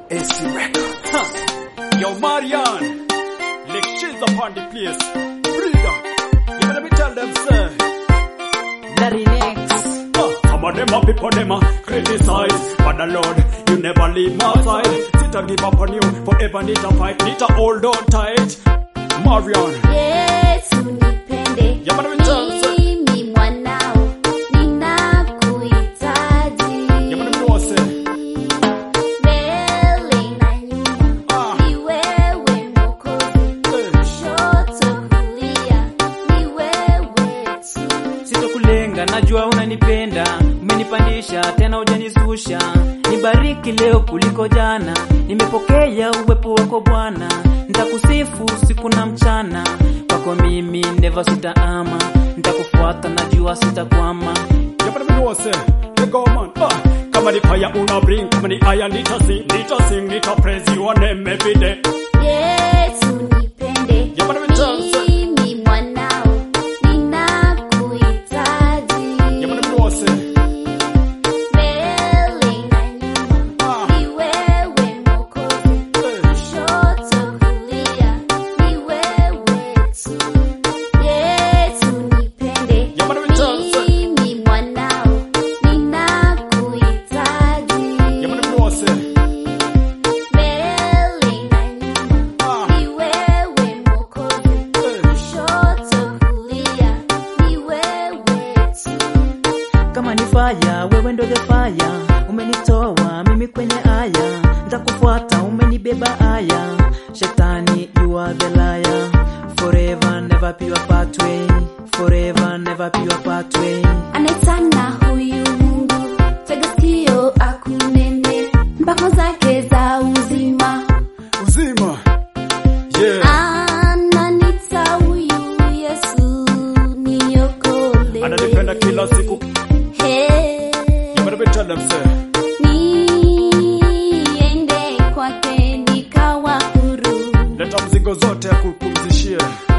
AC Records. Yo, Marian, let's cheese upon the place. Breeder, you better me tell them, sir. Larry Nex. Uh, some of them a people them a criticize, but the Lord, you never leave my side. Sit and give up on you, forever need to fight, need to hold on tight. Marian, Yesu nipende, Ya bwana mchance. mimi mwanao, ninakuhitaji. you better know, say, Mbele na nyuma, ah, ni wewe Mwokozi. eh, Kushoto kulia, ni wewe tu. Sitokulenga, najua unanipenda, umenipandisha tena hujanishusha. Nibariki leo kuliko jana, nimepokea uwepo wako Bwana. Nitakusifu usiku na mchana, kwako mimi never sitaama. Nitakufuata, najua sitakwama. you better know, say, hey, go man, ah. Kama ni fire una bring, kama ni iron nita sing, nita sing, nita praise your name every day. Yesu nipende, Ya bwana mchance. mimi mwanao, ninakuhitaji. You better know, say, Mbele na nyuma, ah, ni wewe Mwokozi. eh. Kushoto kulia, ni wewe tu. Yesu nipende, Ya bwana mchance. mimi mwanao, ninakuhitaji. You better know, say, Mbele na nyuma, ah, ni wewe Mwokozi. eh. Kushoto kulia, ni wewe tu. Kama ni fire, wewe ndo the fire. Umenitoa mimi kwenye aya, nitakufuata, umenibeba aya. Shetani, you are the liar. Forever, never be your pathway. Forever, never be your pathway. anaitana huyu Mungu, tega sikio akunene, mpako zake za uzima. Uzima. Yeah. Ananita huyu Yesu, niokole. Ananipenda kila siku. Hey, You better be tell them, say, niende kwake nikawa huru. leta mzigo zote ya kupumzishie.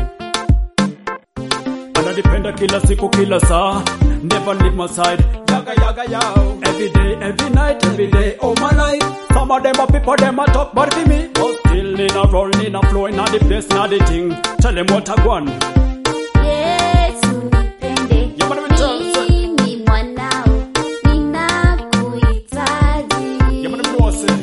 Ananipenda kila siku kila saa, never leave my side. Yaga yaga yao. Every day, every night, every day, all my life. Some of them are people, them a talk, but for me, but still in a roll, in a flow, in a the place, in a the thing. Tell them what I want. Yesu nipende, You better be tell them, say, mimi mwanao, ninakuhitaji. you better know, say,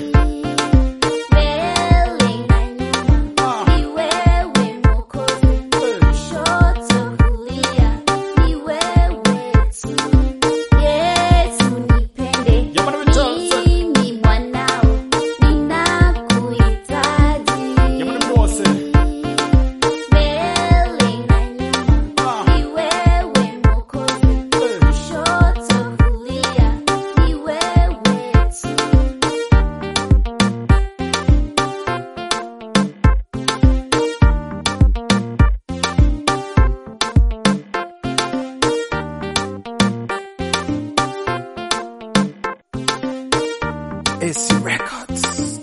Mbele na nyuma, ah, ni wewe Mwokozi. eh. Kushoto kulia, ni wewe tu. Yesu nipende, You better be tell them, say, mimi mwanao, ninakuhitaji. you better know, say, Mbele na nyuma, ah, ni wewe Mwokozi. eh. Kushoto kulia, ni wewe tu. AC Records.